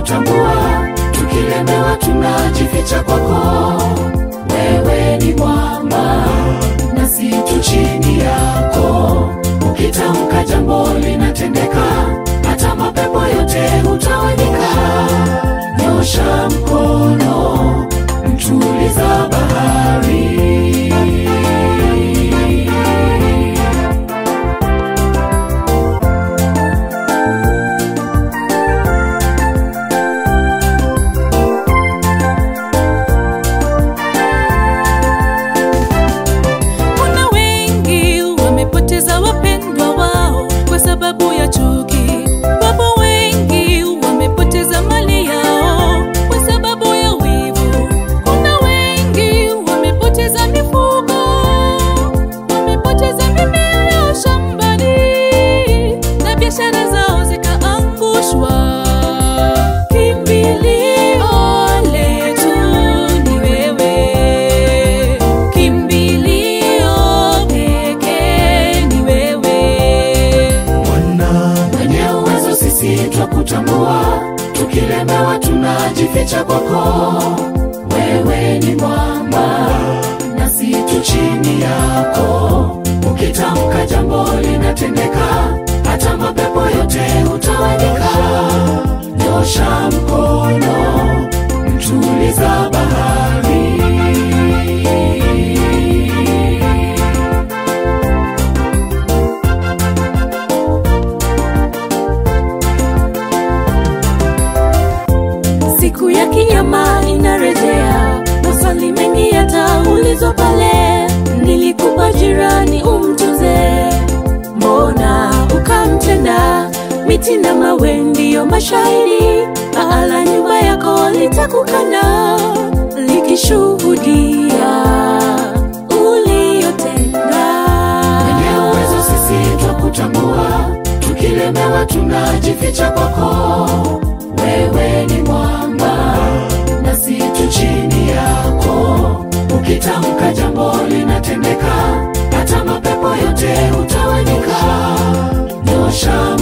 twakutambua, tukilemewa tunajificha kwako. Wewe ni mwamba nasi tu chini yako, ukitamka jambo linatendeka, hata mapepo yote hutawanyika. Nyosha mkono, mtuliza bahari. Kuna wengi wamepoteza wapendwa wao kwa sababu ya chuki. Wapo wengi wamepoteza mali yao kwa sababu ya wivu. Kuna wengi wamepoteza mifugo, wamepoteza mimea yao shambani na biashara zao zikaangushwa. Kimbilio letu ni wewe, kimbilio pekee ni wewe. Bwana mwenye uwezo, sisi twakutambua, tukilemewa tunajificha kwako. Wewe ni mwamba nasi tu chini yako, ukitamka jambo linatendeka, hata mapepo yote hutawanyika. Nyosha mkono, mtuliza bahari. Siku ya kinyama inarejea, maswali mengi yataulizwa pale. Nilikupa jirani umtunze, mbona ukamtenda? Miti na mawe ndiyo mashahidi, paa la nyumba yako litakukana likishuhudia uliyotenda. Mwenye uwezo sisi twakutambua, tukilemewa tunajificha kwako. Wewe ni mwamba nasi tu chini yako, ukitamka jambo linatendeka, hata mapepo yote hutawanyika. Nyosha